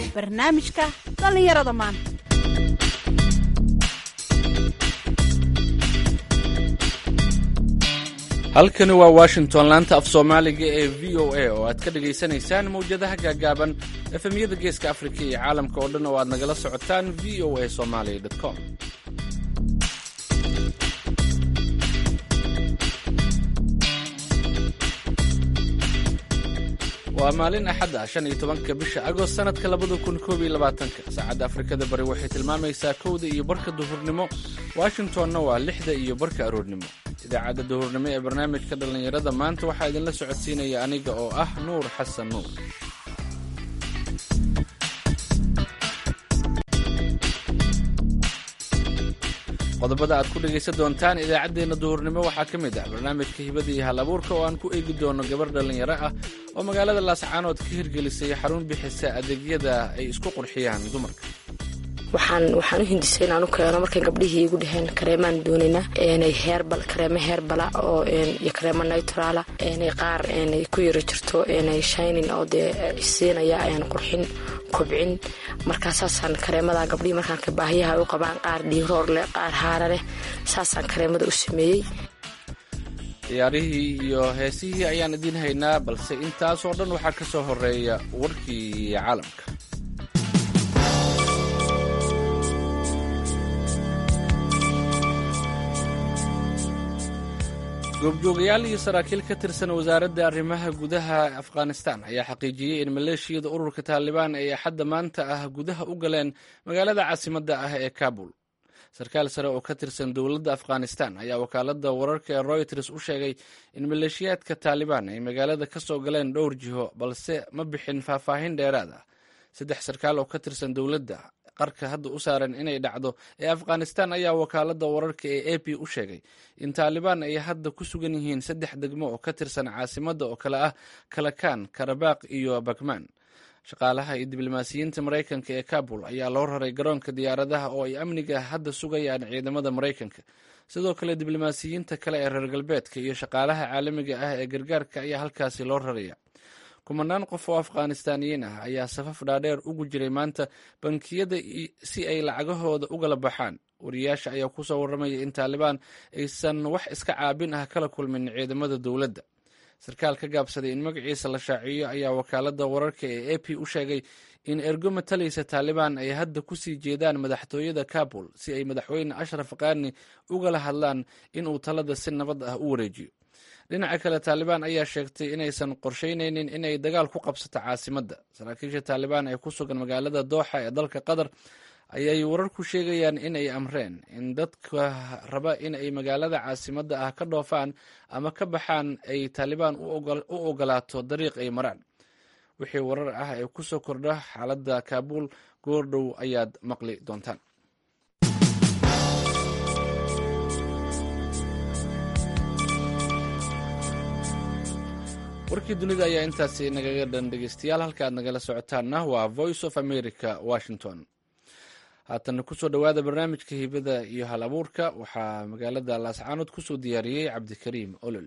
barnaamijka dhallinyarada maanta halkani waa washington laanta af soomaaliga ee v o a oo aad ka dhagaysanaysaan mawjadaha gaagaaban efemyada geeska afrika iyo caalamka oo dhan oo aad nagala socotaan v o a somalia com waa maalin axad ah shan iyo tobanka bisha agost sanadka labada kun koob iyo labaatanka saacadda afrikada bari waxay tilmaamaysaa kowda iyo barka duhurnimo washingtonna waa lixda iyo barka aroornimo idaacadda duhurnimo ee barnaamijka dhallinyarada maanta waxaa idinla socodsiinaya aniga oo ah nuur xasan nuur qodobada aad ku dhegaysan doontaan idaacaddeenna duhurnimo waxaa ka mid ah barnaamijka hibada iyo hal abuurka oo aan ku eegi doono gabar dhallinyaro ah oo magaalada laascaanood ka hirgelisay xarun bixisa adeegyada ay isku qurxiyaan dumarka waxaan waxaan u hindisay inaan u keeno markay gabdhihii igu dhaheen kareemaan doonaynaa inay heerbal kareemo heerbala oo iyo kareemo neutrala inay qaar inay ku yaro jirto inay shinin oo dee siinaya ayaan qurxin kobcin markaa saasaan kareemada gabdhihii markaan baahiyaha u qabaan qaar dhiiroor leh qaar haara leh saasaan kareemada u sameeyey ciyaarihii iyo heesihii ayaan idiin haynaa balse intaasoo dhan waxaa ka soo horeeya warkii caalamka goobjoogayaal iyo saraakiil ka tirsan wasaaradda arrimaha gudaha afghanistan ayaa xaqiijiyey in maleeshiyada ururka taalibaan ay axadda maanta ah gudaha u galeen magaalada caasimadda ah ee kabul sarkaal sare oo ka tirsan dowladda afghanistan ayaa wakaaladda wararka ee royters u sheegay in maleeshiyaadka taalibaan ay magaalada ka soo galeen dhowr jiho balse ma bixin faahfaahin dheeraad ah saddex sarkaal oo ka tirsan dowladda qarka hadda u saaran inay dhacdo ee afghanistan ayaa wakaaladda wararka ee a p u sheegay in taalibaan ay hadda ku sugan yihiin saddex degmo oo ka tirsan caasimadda oo kale ah kalakaan karabaaq iyo bakmaan shaqaalaha iyo diblomaasiyiinta maraykanka ee kabul ayaa loo raray garoonka diyaaradaha oo ay amniga hadda sugayaan ciidamada maraykanka sidoo kale diblomaasiyiinta kale ee reer galbeedka iyo shaqaalaha caalamiga ah ee gargaarka ayaa halkaasi loo raraya kumanaan qof oo afghanistaaniyiin ah ayaa safaf dhaadheer ugu jiray maanta bankiyada si ay lacagahooda ugala baxaan wariyaasha ayaa kusoo warramaya in taalibaan aysan wax iska caabin ah kala kulmin ciidamada dowladda sarkaal ka gaabsaday in magaciisa la shaaciyo ayaa wakaaladda wararka ee a p u sheegay in ergo matalaysa taalibaan ay hadda kusii jeedaan madaxtooyada kabul si ay madaxweyne ashraf kaani ugala hadlaan inuu talada si nabad ah u wareejiyo dhinaca kale taalibaan ayaa sheegtay inaysan qorsheyneynin inay dagaal ku qabsato caasimadda saraakiisha taalibaan ee ku sugan magaalada dooxa ee dalka qatar ayay wararku sheegayaan in ay amreen in dadka raba in ay magaalada caasimadda ah ka dhoofaan ama ka baxaan ay taalibaan u ogolaato dariiq ay maraan wixii warar ah ee ku soo kordha xaaladda kaabuul goordhow ayaad maqli doontaan warkii dunida ayaa intaasi nagaga dhan dhegeystayaal halka aad nagala socotaanna waa voice of america washington haatana kusoo dhowaada barnaamijka hibada iyo hal abuurka waxaa magaalada laascaanood kusoo diyaariyey cabdikariim olol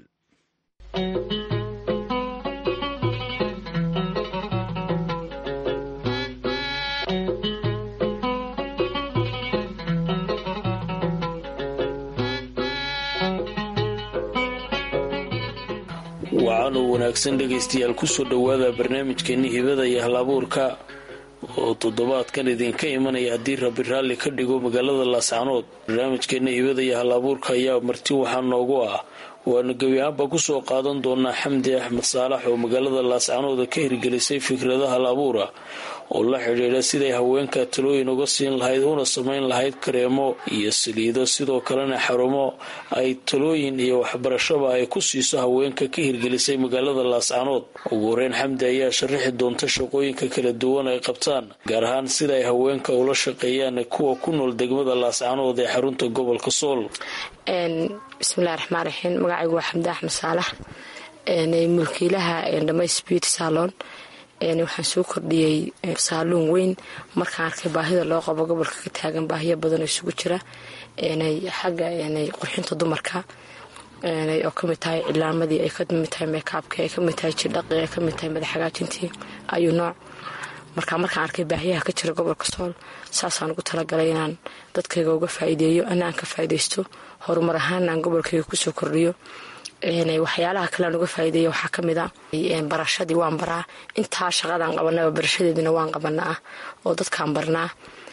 wacanoo wanaagsan dhegaystayaal kusoo dhowaada barnaamijkeeni hibada iyo hal abuurka oo toddobaadkan idinka imanaya haddii rabi raalli ka dhigo magaalada laascaanood barnaamijkeena hibada iyo hal abuurka ayaa marti waxaa noogu ah waanu gebi ahaanba kusoo qaadan doonaa xamdi axmed saalax oo magaalada laascaanooda ka hirgelisay fikrada hal abuura oo la xidhiidha siday haweenka talooyin uga siin lahayd una samayn lahayd kareemo iyo saliido sidoo kalena xarumo ay talooyin iyo waxbarashaba ay ku siiso haweenka ka hirgelisay magaalada laascaanood ugu horeyn xamdi ayaa sharaxi doonta shaqooyinka kala duwan ay qabtaan gaar ahaan sida ay haweenka ula shaqeeyaan kuwa ku nool degmada laascaanood ee xarunta gobolka sool bismillahi raxmaan raxiim magacaygu waa xamdi axmed saalax mulkiilaha dhamays beauty salon waxaan soo kordhiyey saaluun weyn markaan arkay baahida loo qabo gobolka ka taagan baahiyo badanoo isugu jira xagga qurxinta dumarka oo kamid tahay cilaamadii ay kamid tahay meekaabka ay kamid tahay jidhaqi ay kamid tahay madax hagaajintii ayuu nooc marka markaan arkay baahiyaha ka jira gobolka sool saasaan ugu talagalay inaan dadkayga uga faa'iideeyo ana aan ka faa'iidaysto horumar ahaan aan gobolkayga kusoo kordhiyo waxyaalaha kalean uga faa'iideeya waxaa ka mid a barashadii waan baraa intaa shaqadaan qabanaba barashadeedina waan qabanaa oo dadkaan barnaa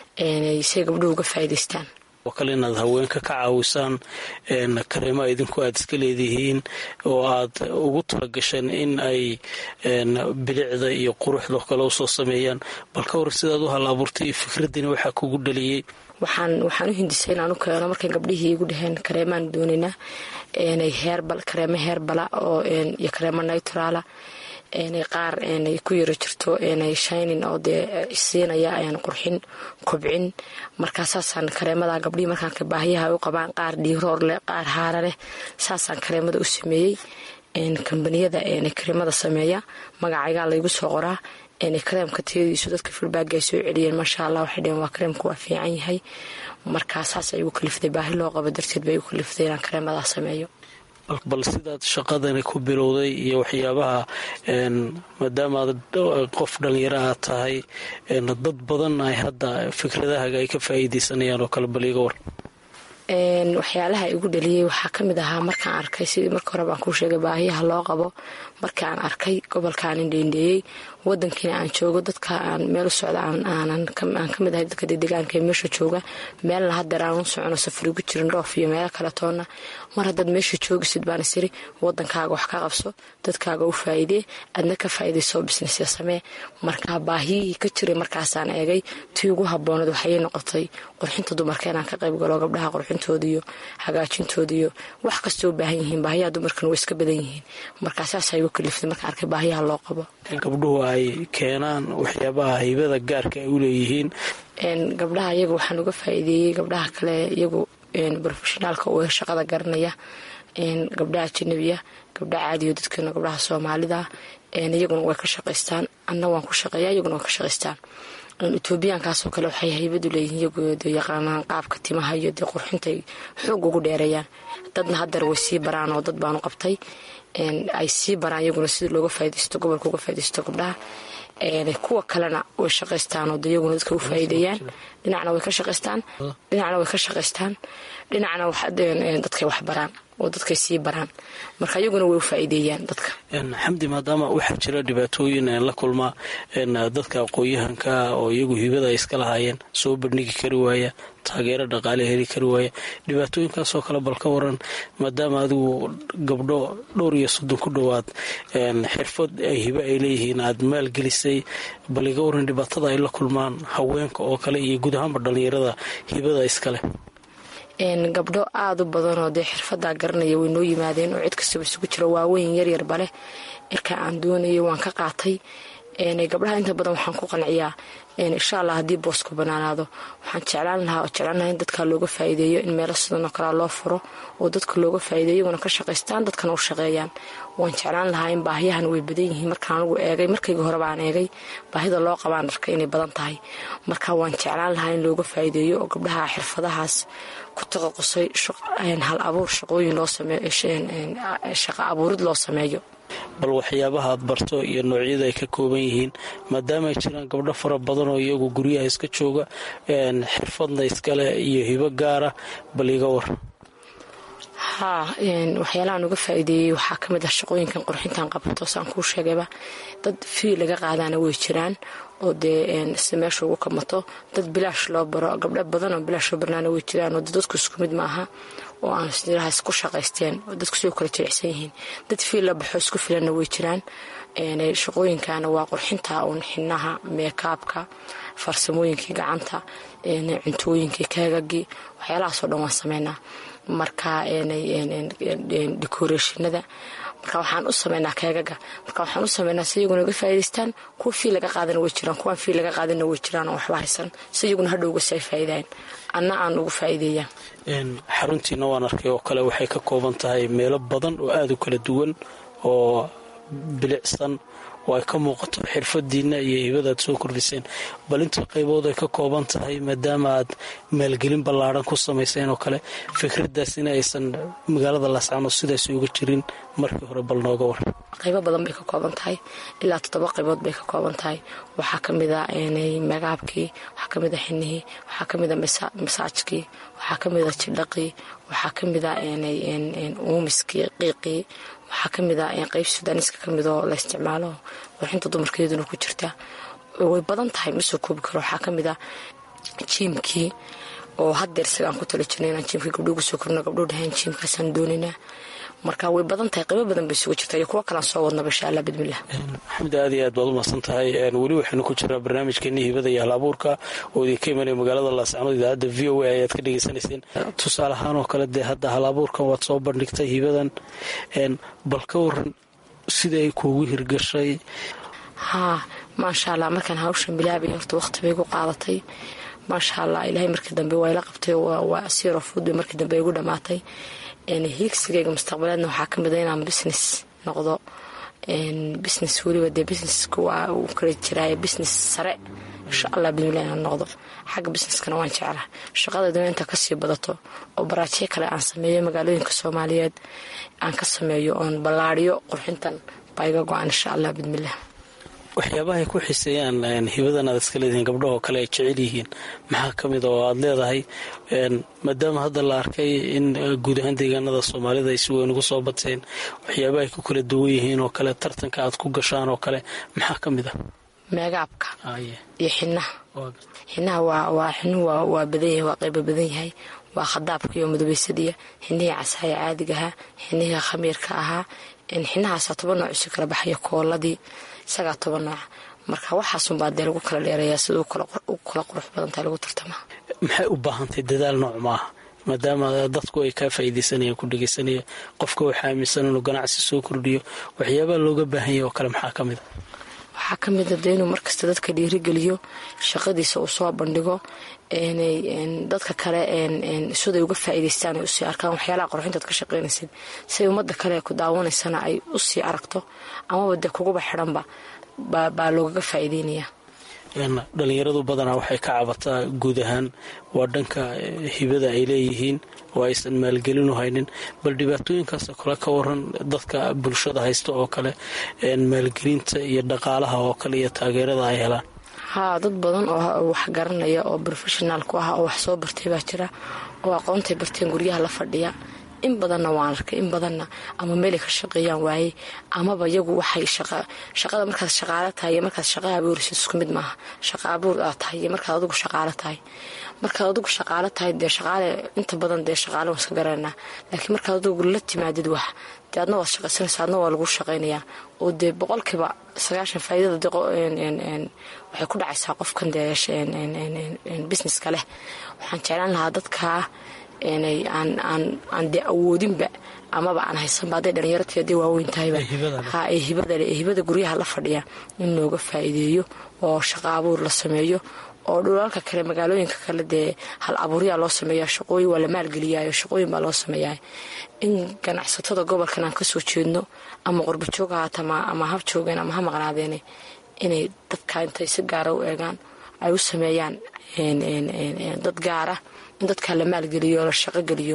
say gabdhuhu uga faa'iidaystaan oo kale inaad haweenka ka caawisaan kareema idinku aad iska leedihiin oo aad ugu talagasheen in ay bilicda iyo quruxda kale usoo sameeyaan bal ka war sidaad u hal abuurtay iyo fikraddiina waxaa kugu dhaliyey waxaan waxaan u hindisay inaan u keeno markay gabdhihii igu dhaheen kareemaan doonaynaa heerbal kareemo heerbala oo iyo kareemo nayturaala qaar ku yaro jirto shaynin oo dee siinaya qurxin kobcin markaasaasaan kareemada gabdhihii markaan baahiyaha u qabaan qaar dhiiroor leh qaar haara leh saasaan kareemada u sameeyey kambaniyada kareemada sameeya magacaygaa laygu soo qoraa kareemka tayadiisu dadka filbaagga ay soo celiyeen maasha allah waxay dheheen waa kareemka waa fiican yahay markaa saas ay igu kaliftay baahi loo qabo darteed bay igu kaliftay inaan kareemadaa sameeyo bal sidaad shaqadani ku bilowday iyo waxyaabaha maadaamaad qof dhallinyaraha tahay dad badan ay hadda fikradahaaga ay ka faa'iidaysanayaan oo kale bal iga war waxyaalaha igu dhaliyey waxaa ka mid ahaa markaan arkay sidii marka hore baan kuu sheegay baahiyaha loo qabo markii aan arkay gobolkaan indheendheeyey wadankiina aan joogo dadka aan meel u socda aan ka mid ahay dadka dedegaanka ee meesha jooga meelna hadeer aan u socono safar igu jirin dhoof iyo meelo kale toonna mar haddaad meesha joogisid baan isiri wadankaaga wax ka qabso dadkaaga u faa'iidee adna ka faa'iidaysoo bisnesya samee markaa baahiyihii ka jiray markaasaan eegay tii ugu habboonad waxayay noqotay qurxinta dumarka inaan ka qayb galo gabdhaha qurxintooda iyo hagaajintooda iyo wax kastoo u baahan yihiin baahiyaha dumarkana way iska badan yihiin markaa saasaa igu kaliftay markaan arkay baahiyaha loo qabo gabdhuhu ay keenaan waxyaabaha haybada gaarka ay u leeyihiin gabdhaha iyaga waxaan uga faa'iideeyey gabdhaha kale iyagu brofeshinaalka u shaqada garanaya gabdhaha ajanabiya gabdhaha caadiyo dadkeena gabdhaha soomaalida iyaguna way ka shaqaystaan anna waan ku shaqeeya iyaguna way ka shaqaystaan etoobiyaankaasoo kale waxay haybadu leeyihiin iyagu yaqaanaan qaabka timaha iyo dee qurxintay xoog ugu dheereeyaan dadna hadeer way sii baraan oo dad baanu qabtay ay sii baraan iyaguna sida looga faa'idaysto gobolka uga faa'idaysto gabdhaha kuwa kalena way shaqaystaan oo de iyaguna dadka u faa'iideeyaan dhinacna way ka shaqaystaan dhinacna way ka shaqaystaan dhinacna dadkay wax baraan oo dadkay sii baraan marka iyaguna way u faa'iideeyaan dadka xamdi maadaama waxaa jira dhibaatooyin la kulmaa dadka aqoon-yahanka oo iyagu hibada ay iska lahaayeen soo bandhigi kari waaya taageero dhaqaale heli kari waaya dhibaatooyinkaasoo kale bal ka waran maadaama adigu gabdho dhowr iyo soddon ku dhowaad xirfad hibe ay leeyihiin aada maalgelisay bal iga waran dhibaatada ay la kulmaan haweenka oo kale iyo guud ahaanba dhallinyarada hibada iskaleh gabdho aada u badanoo dee xirfadaa garanaya way noo yimaadeen oo cid kastaba isugu jira waaweyn yaryarba leh irka aan doonayay waan ka qaatay gabdhaha inta badan waxaan ku qanciyaa insha allah haddii boosku banaanaado waxaan jeclaan lahaa oo jeclaan lahaa in dadka looga faa'iideeyo in meelo sidan oo kalea loo furo oo dadka looga faa'iideeyo iyaguna ka shaqaystaan dadkana u shaqeeyaan waan jeclaan lahaa in baahiyahan way badan yihiin markaan anigu eegay markayga horeba aan eegay baahida loo qabaan dharka inay badan tahay marka waan jeclaan lahaa in looga faa'iideeyo oo gabdhaha xirfadahaas ku taqaqusay hal abuur shaqooyin loo sameeyo shaqa abuurid loo sameeyo bal waxyaabaha aad barto iyo noocyada ay ka kooban yihiin maadaama ay jiraan gabdho fara badan oo iyagu guryaha iska jooga xirfadna iskale iyo hibo gaara bal iga war haa waxyaalahaan uga faa'iideeyey waxaa ka mid ah shaqooyinkan qurxintan qabato saan kuu sheegayba dad fii laga qaadaana way jiraan oo dee si meesha ugu kamato dad bilaash loo baro gabdho badan oo bilaash loo barnaana way jiraan oo dadku isku mid maaha oo aan siraha isku shaqaysteen oo dadku sidoo kale jilicsan yihiin dad fii la baxo isku filanna way jiraan shaqooyinkana waa qurxinta uun xinaha meekaabka farsamooyinkii gacanta cuntooyinkii kaagagii waxyaalahaasoo dhan waan sameynaa marka decorationada marka waxaan u sameynaa keegaga marka waxaan u sameynaa si iyaguna uga faa'idaystaan kuwa fii laga qaadana way jiraan kuwaan fii laga qaadana way jiraan oo waxba haysan si iyaguna hadhowga si ay faa'iidaan anna aan ugu faa'iideeyaa xaruntiina waan arkay oo kale waxay ka kooban tahay meelo badan oo aada u kala duwan oo bilicsan oo ay ka muuqato xirfadiina iyo hibada aad soo kordhiseen bal inta qaybood ay ka kooban tahay maadaama aad maalgelin ballaadhan ku samayseen oo kale fikradaas in aysan magaalada laascaanood sidaas uga jirin markii hore bal nooga war qaybo badan bay ka kooban tahay ilaa toddoba qaybood bay ka kooban tahay waxaa kamid a magaabkii waxaa kamid a xinihii waxaa kamid a masaajkii waxaa kamid a jidhaqii waxaa kamid a uumiskii qiiqii waxaa kamid a qeyb sudaaniska kamid oo la isticmaalo waxinta dumarkeeduna ku jirta way badan tahay ma soo koobi karo waxaa kamid a jiimkii oo hadeer isagaan ku tala jirna inaan jiimkii gabdho ugu soo korno gabdhuu dhahayn jiimkaasaan doonaynaa marka way badan tahay qaybo badan bay isugu jirta iyo kuwo kalaan soo wadnaba insha allah bidmilah maxamed aad iyo aad baad umahadsan tahay weli waxaynu ku jiraa barnaamijkeeni hibada iyo hal abuurka oo idinka imanaya magaalada laascanood idaacadda v o a ayaad ka dhegeysanayseen tusaale ahaan oo kale dee hadda hal abuurkan waad soo bandhigtay hibadan bal ka waran sida ay kuugu hirgashay haa maasha allah markaan hawshan bilaabay horta waqti bay gu qaadatay maasha allah ilaahay markii dambe waa ila qabtay waa siro fud bay markii dambe igu dhamaatay hiigsigayga mustaqbaleedna waxaa kamid a inaan business noqdo business weliba dee businesska waa uu kala jiraaye business sare insha allah bidmilah inaan noqdo xagga businesskana waan jeclaa shaqadayduna inta kasii badato oo baraajyo kale aan sameeyo magaalooyinka soomaaliyeed aan ka sameeyo oon ballaadiyo qurxintan baa iga go-an insha allah bidmilah waxyaabaha ay ku xiseeyaan hibadan aad iska leedihiin gabdhahoo kale ay jecel yihiin maxaa ka mid a oo aada leedahay maadaama hadda la arkay in guud ahaan deegaanada soomaalida ay si weyn ugu soo bateen waxyaabaha ay ku kala duwan yihiin oo kale tartanka aad ku gashaan oo kale maxaa ka mid a meegaabka iyo xinaha xinaha waa xinuhu waa badan yahay waa qaybo badan yahay waa khadaabka iyo mudubaysadiya xinihii casaaya caadigahaa xinihii khamiirka ahaa xinahaasa toban nooc isu kala baxaya kooladii isagaa toban nooc marka waxaasunbaa dee lagu kala dheerayaa sida u kala qurux badantahay lagu tartamaa maxay u baahantahay dadaal nooc maaha maadaama dadku ay kaa faa'iidaysanayaan ku dhegaysanaya qofka waxaa aaminsan inuu ganacsi soo kordhiyo waxyaabaha looga baahan yahy oo kale maxaa ka mid a waxaa ka mid a dee inuu markasta dadka dhiirigeliyo shaqadiisa uu soo bandhigo dadka kale siday uga faa'iidaystaan ay usii arkaan waxyaalaha qorxintaad ka shaqaynaysid siay ummadda kale ku daawanaysana ay usii aragto amaba dee kuguba xidhanba baa loogaga faa'iideynayaa dhalinyaradu badanaa waxay ka cabataa guud ahaan waa dhanka hibada ay leeyihiin oo aysan maalgelinu haynin bal dhibaatooyinkaasoo kale ka waran dadka bulshada haysta oo kale maalgelinta iyo dhaqaalaha oo kale iyo taageerada ay helaan haa dad badan oo wax garanaya oo profeshonaal ku ah oo wax soo bartay baa jira oo aqoontay barteen guryaha la fadhiya in badanna waan arkay in badanna ama meelay ka shaqeeyaan waayey amaba iyagu waxay shaqada markaad shaqaalo tahay iyo markaad shaqa abuurisid isku mid maaha shaqa abuur aad tahay iyo markaad adigu shaqaalo tahay markaad adigu shaqaalo tahay dee shaqaale inta badan dee shaqaale waan iska garanaa laakiin markaad adigu la timaadid wax dee adna waad shaqaysanaysa adna waa lagu shaqaynayaa oo dee boqolkiiba sagaashan faa'iidada waxay ku dhacaysaa qofkan dee businesska leh waxaan jeclaan lahaa dadkaa aan dee awoodinba amaba aan haysanba hadday dhalinyarati hadday waaweyn tahayba ee hibadale ee hibada guryaha la fadhiya in looga faa'iideeyo oo shaqa abuur la sameeyo oo dhulalka kale magaalooyinka kale dee hal abuuryaa loo sameeya shaqooyin waa la maalgeliyaayo shaqooyin baa loo sameeyaa in ganacsatada gobolkan aan kasoo jeedno ama qurbajoog ahaata ama hab joogeen ama ha maqnaadeene inay dadka intay si gaara u eegaan ay u sameeyaan dad gaara in dadkaa la maalgeliyo la shaqogeliyo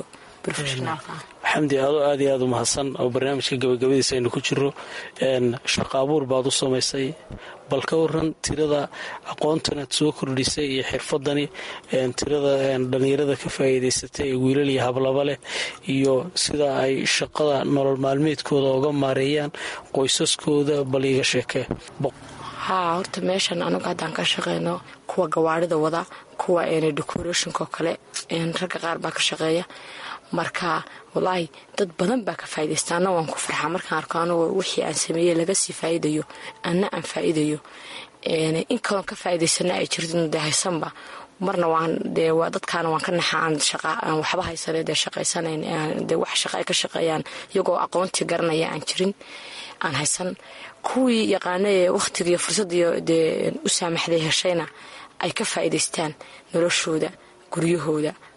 xamdi adoo aad iyo aad u mahadsan oo barnaamijka gabagabadiisa aynu ku jiro shaqa abuur baad u samaysay bal ka waran tirada aqoontan aad soo kordhisay iyo xirfadani tirada dhalinyarada ka faa'iidaysatay ee wiilal iyo hablaba leh iyo sida ay shaqada nolol maalmeedkooda oga maareeyaan qoysaskooda bal iiga sheekee haa horta meeshan anagu haddaan ka shaqeyno kuwa gawaarida wada kuwa decorationko kale ragga qaar baa ka shaqeeya marka walaahi dad badan baa ka faaidaysta anna waan ku farxaa markaan arko anagoo wixii aan sameeyey laga sii faa'iidayo anna aan faa'iidayo in kaloon ka faa'iidaysana ay jirto dee haysanba marna waan dee dadkaana waan ka naxa aan aan waxba haysane dee shaqaysanayn dee wax shaqa ay ka shaqeeyaan iyagoo aqoontii garanaya aan jirin aan haysan kuwii yaqaana ee wakhtigiiyo fursadiiyo dee u saamaxday heshayna ay ka faa'iidaystaan noloshooda guryahooda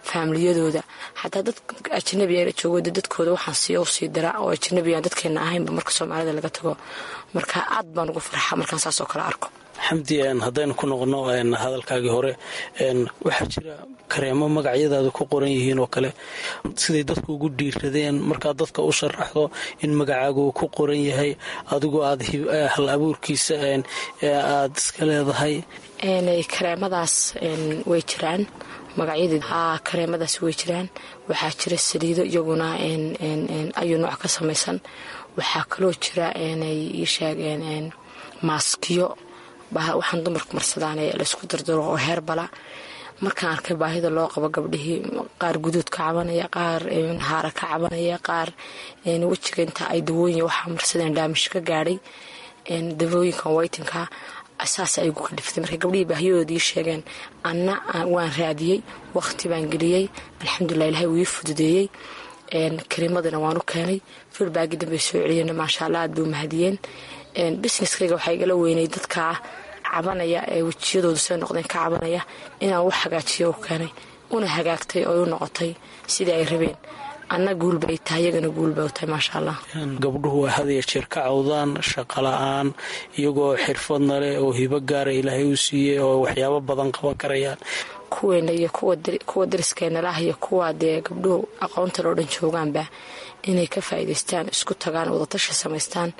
faamiliyadooda xataa dad ajanabiga joogo dadkooda waxaan siiya usii dira oo ajanabigaan dadkeena ahaynba marka soomaalida laga tago marka aad baan ugu farxa markaan saas oo kale arko xamdi haddaynu ku noqono hadalkaagii hore waxaa jira kareemo magacyadaada ku qoran yihiin oo kale siday dadku ugu dhiiradeen markaad dadka u sharaxdo in magacaagu ku qoran yahay adigoo aad hal abuurkiisa aad iska leedahay kareemadaas way jiraan magacyadii kareemadaas way jiraan waxaa jira saliido iyaguna ayuu nooc ka samaysan waxaa kaloo jira ii sheegeen maaskiyo waxaan dumarku marsadaan laysku dardaro oo heerbala markaan arkay baahida loo qabo gabdhihii qaar guduud ka cabanaya qaar haara ka cabanaya qaar wejiga inta ay dawooyin waxaa marsadeen daamish ka gaadhay dawooyinkan waytinka saas ay gu kadhiftay markay gabdhihii baahiyadoodii sheegeen anna waan raadiyey waqti baan geliyey alxamdulilah ilahay wuu ii fududeeyey kariimadana waan u keenay filbaagi dambey soo celiyeen maasha allah aad bay u mahadiyeen businesskayga waxaa igala weynay dadkaa cabanaya ee wejiyadoodu say noqdeen ka cabanaya inaan wax hagaajiyo u keenay una hagaagtay oo u noqotay sidii ay rabeen anna guulbay tahay iyagana guulbay u tahay maasha allah gabdhuhu waa had iyo jeer ka cawdaan shaqo la-aan iyagoo xirfadna leh oo hibo gaara ilaahay u siiyey oo waxyaabo badan qaban karayaan kuweena iyo kuwa dariskeenalaah iyo kuwa dee gabdhuhu aqoonta loo dhan joogaanba inay ka faa'iidaystaan isku tagaan wadatashi samaystaan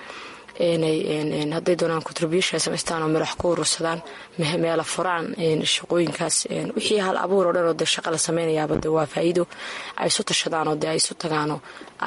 hadday doonaan contribution samaystaan oo madax ku urursadaan meela furaan shaqooyinkaas wixii hal abuur oo dhan oo dee shaqa la samaynayaaba de waa faa'iido ay isu tashadaan oo dee ay isu tagaanoo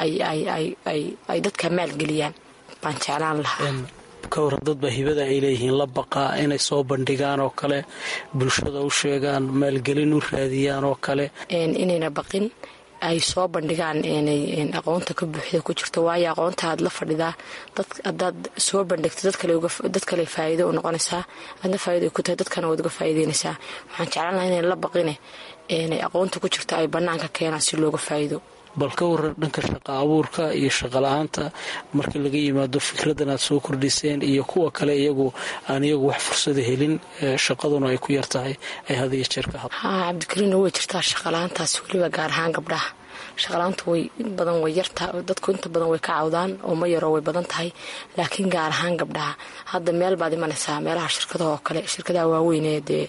ay dadka maalgeliyaan baan jeclaan lahaa ka waran dadba hibada ay leeyihiin la baqaa inay soo bandhigaan oo kale bulshada u sheegaan maalgelin u raadiyaan oo kale inayna baqin ay soo bandhigaan aqoonta ka buuxda ku jirto waayo aqoonta aad la fadhidaa hadaad soo bandhigto dad kale faa'iido u noqonaysaa aadna faa'ido ay ku tahay dadkana waad uga faa'iideynaysaa waxaan jeclaan lahaa inay la baqine aqoonta ku jirto ay bannaanka keenaan si looga faa'iido bal ka waran dhanka shaqa abuurka iyo shaqala-aanta marka laga yimaado fikradan aad soo kordhiseen iyo kuwa kale iyagu aan iyagu wax fursada helin shaqaduna ay ku yartahay ay had iyo jeer ka had haa cabdikariinna way jirtaa shaqala-aantaas weliba gaar ahaan gabdhaha shaqala-aantu way in badan way yartaa dadku inta badan way ka cawdaan oo ma yaroo way badan tahay laakiin gaar ahaan gabdhaha hadda meel baad imanaysaa meelaha shirkadaha oo kale shirkadaha waaweynee dee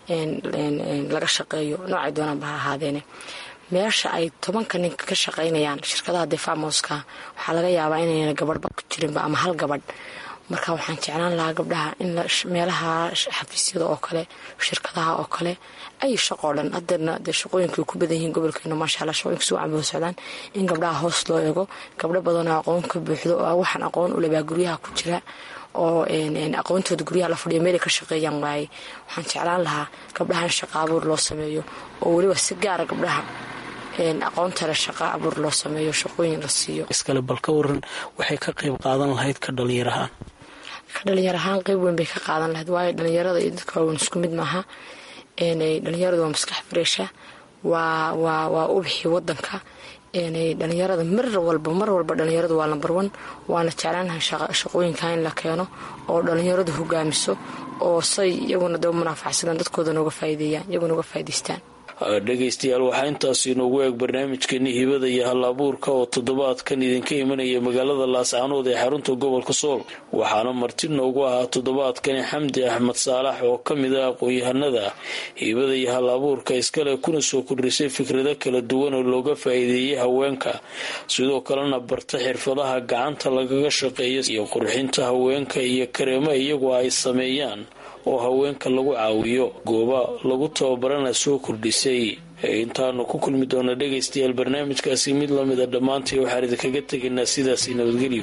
laga shaqeeyo noocay doonaanba ha ahaadeene meesha ay tobanka ninka ka shaqaynayaan shirkadaha dee famoska waxaa laga yaabaa inayna gabadhba ku jirinba ama hal gabadh marka waxaan jeclaan lahaa gabdhaha in meelaha xafiisyada oo kale shirkadaha oo kale ay shaqoo dhan hadeerna dee shaqooyinka ku badan yihiin gobolkeena maasha alla shaqooyinka si wacan bay socdaan in gabdhaha hoos loo eego gabdho badanoo aqoon ka buuxdo oo waxaan aqoon u lebaa guryaha ku jira oo aqoontooda guryaha la fadhiyo meelay ka shaqeeyaan waaye waxaan jeclaan lahaa gabdhaha in shaqa abuur loo sameeyo oo weliba si gaara gabdhaha aqoontale shaqa abuur loo sameeyo shaqooyin la siiyo iskale bal ka waran waxay ka qayb qaadan lahayd ka dhalinyarahaan ka dhalinyar ahaan qeyb weyn bay ka qaadan lahayd waayo dhalinyarada iyo dadka waaweyn isku mid maaha dhalinyaradu waa maskax fareesha waa waa waa ubixii wadanka dhalinyarada mar walba mar walba dhalinyaradu waa lambar wan waana jeclaanahay shaqooyinka in la keeno oo dhalinyaradu hogaamiso oo say iyaguna daba munaafacsadaan dadkooda nooga faa'iideeyaan iyaguna uga faa'iidaystaan dhegaystayaal waxaa intaas inoogu eeg barnaamijkeeni hibada iyo hal abuurka oo toddobaadkan idinka imanaya magaalada laascaanood ee xarunta gobolka sool waxaana marti noogu ahaa toddobaadkani xamdi axmed saalax oo ka mid ah aqoon-yahanada hibada iyo hal abuurka iskale kuna soo kordhisay fikrado kala duwan oo looga faa'iideeyey haweenka sidoo kalena barta xirfadaha gacanta lagaga shaqeeya iyo qurxinta haweenka iyo kareemo iyagu ay sameeyaan oo haweenka lagu caawiyo gooba lagu tababarana soo kordhisay intaanu ku kulmi doona dhegaystayaal barnaamijkaasi mid lamida dhammaantii waxaan idinkaga tegaynaa sidaasi nabadgelyo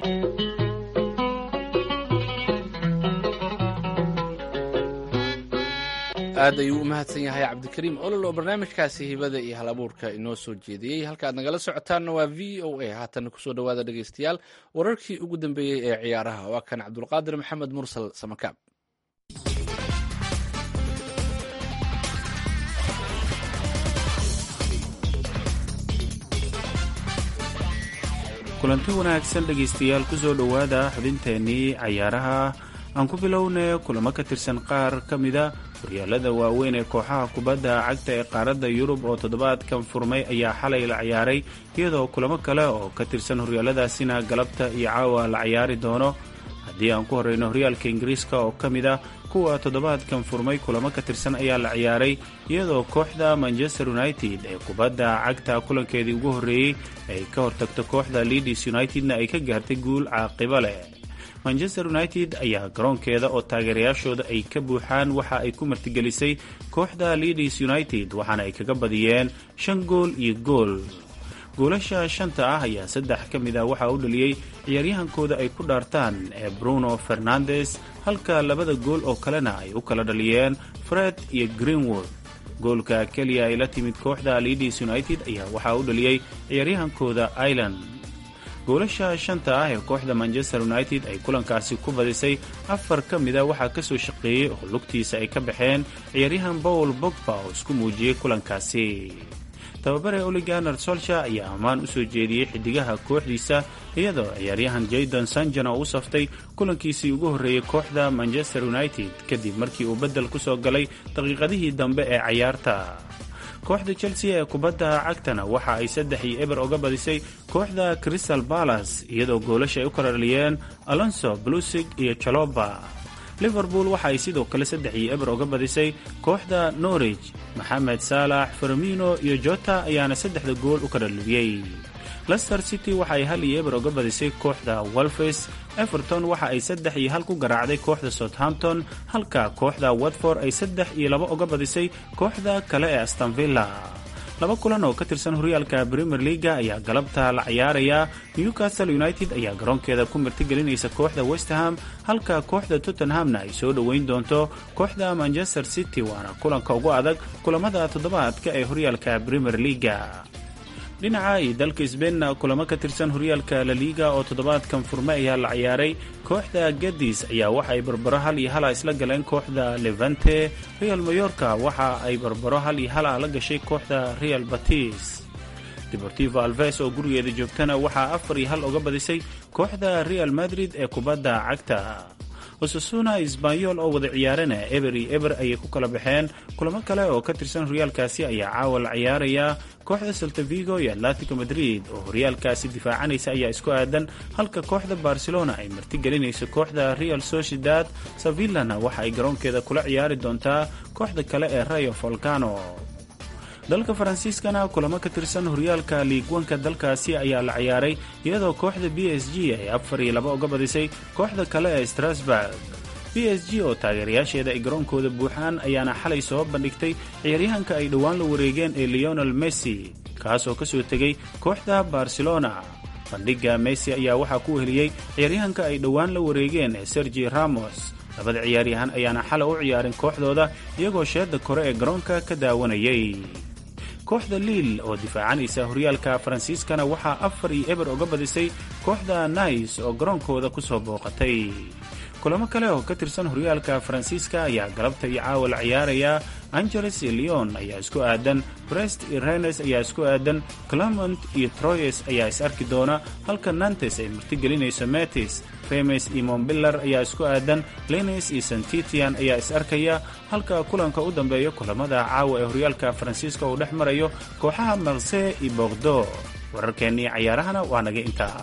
aad ayuu u mahadsan yahay cabdikariim olol oo barnaamijkaasi hibada iyo hal abuurka inoo soo jeediyey halka aad nagala socotaanna waa v o a haatan kusoo dhawaada dhegaystayaal wararkii ugu dambeeyey ee ciyaaraha waa kan cabdulqaadir maxamed mursal samakaab kulanti wanaagsan dhegaystayaal ku soo dhowaada xubinteennii cayaaraha aan ku bilownay kulamo ka tirsan qaar ka mida horyaalada waaweyn ee kooxaha kubadda cagta ee qaaradda yurub oo toddobaadkan furmay ayaa xalay la ciyaaray iyadoo kulamo kale oo ka tirsan horyaaladaasina galabta iyo caawa la ciyaari doono haddii aan ku horreyno horyaalka ingiriiska oo ka mid ah kuwa toddobaadkan furmay kulamo ka tirsan ayaa la ciyaaray iyadoo kooxda manchester united ee kubadda cagta kulankeedii ugu horreeyey ay ka hortagto kooxda leadis unitedna ay ka gaartay guul caaqibo leh manchester united ayaa garoonkeeda oo taageerayaashooda ay ka buuxaan waxa ay ku martigelisay kooxda leadis united waxaana ay kaga badiyeen shan gool iyo gool goolasha shanta ah ayaa saddex ka mid ah waxaa u dhaliyey ciyaaryahankooda ay ku dhaartaan ee bruno fernandes halka labada gool oo kalena ay u kala dhaliyeen fred iyo greenwood goolka keliya ay la timid kooxda leadis united ayaa waxaa u dhaliyey ciyaaryahankooda ireland goolasha shanta ah ee kooxda manchester united ay kulankaasi ku badisay afar ka mida waxaa ka soo shaqeeyey oo lugtiisa ay ka baxeen ciyaaryahan paul bogba oo isku muujiyey kulankaasi tababare oliganer solsha ayaa ammaan u soo jeediyey xidigaha kooxdiisa iyadoo ciyaaryahan jaydan sanjan oo u saftay kulankiisii ugu horreeyey kooxda manchester united kadib markii uu beddel ku soo galay daqiiqadihii dambe ee cayaarta kooxda chelsea ee kubadda cagtana waxa ay saddex iyo eber oga badisay kooxda crystal balas iyadoo goolasha ay u kala dhaliyeen alonso blusig iyo jaloba liverpool waxa ay sidoo kale saddex iyo eber oga badisay kooxda norwich maxamed saalax fermino iyo jota ayaana saddexda gool u kala dhaliyey lester city waxa ay hal iyo eber oga badisay kooxda wolfes everton waxa ay saddex iyo hal ku garaacday kooxda southampton halka kooxda watford ay saddex iyo laba oga badisay kooxda kale ee astonvilla laba kulan oo ka tirsan horyaalka premier leaga ayaa galabta la ciyaaraya newcastle united ayaa garoonkeeda ku martigelinaysa kooxda westham halka kooxda tottenhamna ay soo dhoweyn doonto kooxda manchester city waana kulanka ugu adag kulamada toddobaadka ee horyaalka premier leaga dhinaca iyo dalka sbeinna kulamo ka tirsan horyaalka laliga oo toddobaadkan furme ayaa la ciyaaray kooxda gadis ayaa waxa ay barbaro hal iyo hala isla galeen kooxda levante real mayorka waxa ay barbaro hal iyo hala la gashay kooxda real batis deportivo alves oo gurigeeda joogtana waxaa afar iyo hal oga badisay kooxda real madrid ee kubadda cagta osasuna isbanyol oo wada ciyaarana eber iyo eber ayay ku kala baxeen kulamo kale oo ka tirsan horyaalkaasi ayaa caawa la ciyaaraya kooxda saltavigo iyo atletico madrid oo horyaalkaasi difaacanaysa ayaa isku aadan halka kooxda barcelona ay martigelinayso kooxda real sociedad sevillana waxa ay garoonkeeda kula ciyaari doontaa kooxda kale ee rayo volcano dalka faransiiskana kulamo ka tirsan horyaalka liigwanka dalkaasi ayaa la ciyaaray iyadoo kooxda b s g ay afar iyo laba uga badisay kooxda kale ee strasburg b s g oo taageerayaasheeda ay garoonkooda buuxaan ayaana xalay soo bandhigtay ciyaaryahanka ay dhowaan la wareegeen ee leonel messi kaasoo ka soo tegay kooxda barcelona bandhigga messi ayaa waxaa ku heliyey ciyaaryahanka ay dhowaan la wareegeen ee sergi ramos labada ciyaaryahan ayaana xalay u ciyaarin kooxdooda iyagoo sheedda kore ee garoonka ka daawanayay kooxda liil oo difaacanaysa horyaalka faransiiskana waxaa afar iyo eber oga badisay kooxda nais oo garoonkooda ku soo booqatay kulamo kale oo ka tirsan horyaalka faransiiska ayaa galabta iyo caawa la ciyaaraya angeles iyo leon ayaa isku aadan brest iyo renes ayaa isku aadan clement iyo troyes ayaa is arki doona halka nantes ay martigelinayso metis remes iyo montbillar ayaa isku aadan lenes iyo santitian ayaa is arkaya halka kulanka u dambeeya kulamada caawa ee horyaalka faransiiska uu dhex marayo kooxaha marse iyo bordo wararkeennii cayaarahana waa naga intaa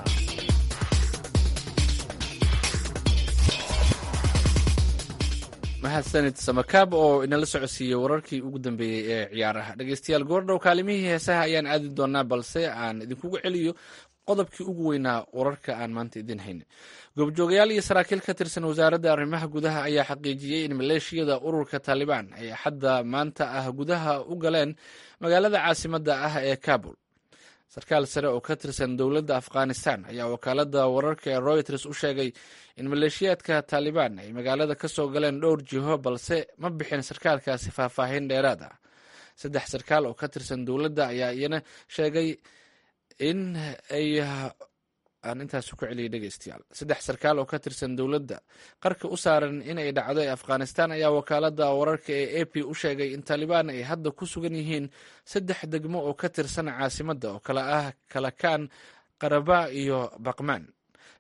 mahadsanid samakaab oo inala socodsiiyey wararkii ugu dambeeyey ee ciyaaraha dhegeystayaal goordhow kaalimihii heesaha ayaan aadi doonaa balse aan idinkugu celiyo qodobkii ugu weynaa wararka aan maanta idin hayna goobjoogayaal iyo saraakiil ka tirsan wasaaradda arrimaha gudaha ayaa xaqiijiyey in maleeshiyada ururka taalibaan ay xadda maanta ah gudaha u galeen magaalada caasimadda ah ee kabul sarkaal sare oo ka tirsan dowladda afghanistan ayaa wakaalada wararka ee royters u sheegay in maleeshiyaadka taalibaan ay magaalada ka soo galeen dhowr jiho balse ma bixin sarkaalkaasi faahfaahin dheeraad ah saddex sarkaal oo ka tirsan dowladda ayaa iyana sheegay in ay aan intaas ku celiyay dhegeystayaal saddex sarkaal oo ka tirsan dowladda qarka u saaran in ay dhacdo ee afghanistan ayaa wakaalada wararka ee a p u sheegay in taalibaan ay hadda ku sugan yihiin saddex degmo oo ka tirsan caasimadda oo kale ah kalakaan qaraba iyo baqmaan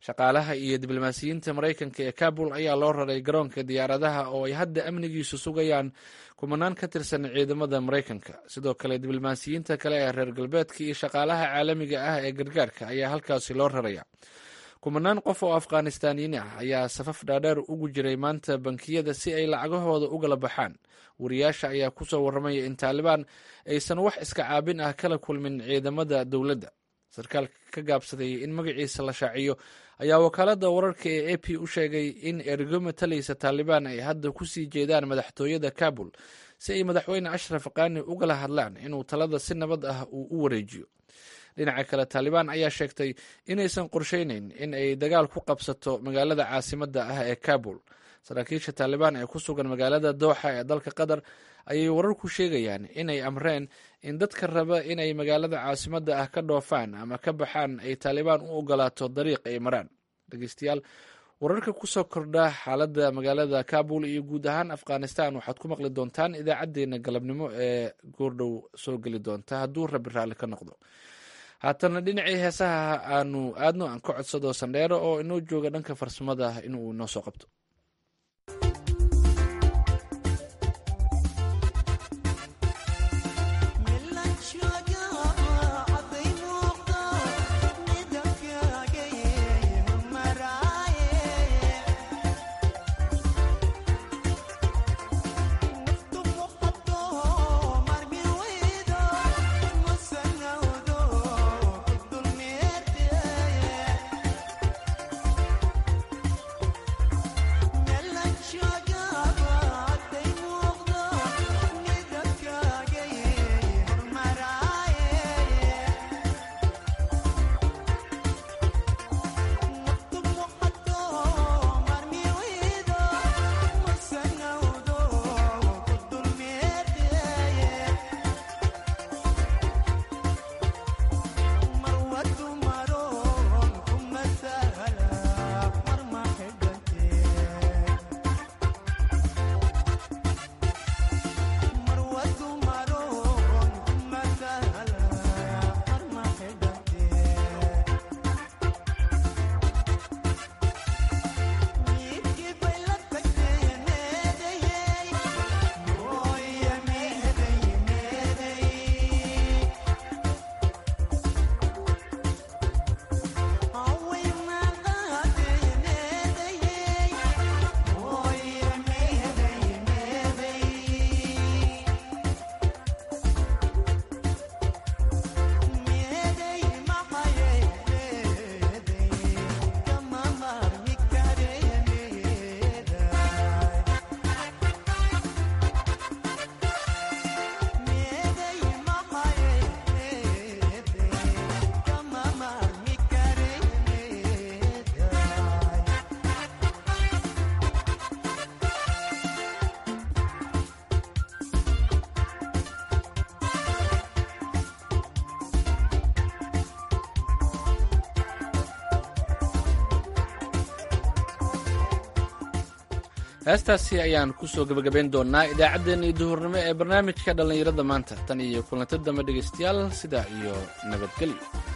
shaqaalaha iyo diblomaasiyiinta maraykanka ee kabul ayaa loo raray garoonka diyaaradaha oo ay hadda amnigiisu sugayaan kumanaan ka tirsan ciidamada maraykanka sidoo kale diblomaasiyiinta kale ee reer galbeedka iyo shaqaalaha caalamiga ah ee gargaarka ayaa halkaasi loo raraya kumanaan qof oo afghanistaaniyiin ah ayaa safaf dhaadheer ugu jiray maanta bankiyada si ay lacagahooda ugala baxaan wariyaasha ayaa kusoo warramaya in taalibaan aysan wax iska caabin ah kala kulmin ciidamada dowladda sarkaal ka gaabsaday in magaciisa la shaaciyo ayaa wakaalada wararka ee a p u sheegay in ergo matalaysa taalibaan ay hadda kusii jeedaan madaxtooyada kabul si ay madaxweyne ashraf qani ugala hadlaan inuu talada si nabad ah uu u wareejiyo dhinaca kale taalibaan ayaa sheegtay inaysan qorsheyneyn in ay dagaal ku qabsato magaalada caasimadda ah ee kabul saraakiisha taalibaan ee ku sugan magaalada dooxa ee dalka qatar ayay wararku sheegayaan inay amreen in dadka raba inay magaalada caasimadda ah ka dhoofaan ama ka baxaan ay taalibaan u ogolaato dariiq ay maraan dhegeystayaal wararka kusoo kordha xaaladda magaalada kabul iyo guud ahaan afghanistan waxaad ku maqli doontaan idaacadeena galabnimo ee goordhow soo geli doonta hadduu rabi raalli ka noqdo haatana dhinacii heesaha aanu aadno aan ka codsado sandheero oo inoo jooga dhanka farsamada inuu inoo soo qabto heestaasi ayaan kusoo gebagabayn doonaa idaacaddeenii duhurnimo ee barnaamijka dhallinyarada maanta tan iyo kulanti dambe dhegaystayaal sidaa iyo nabadgelyo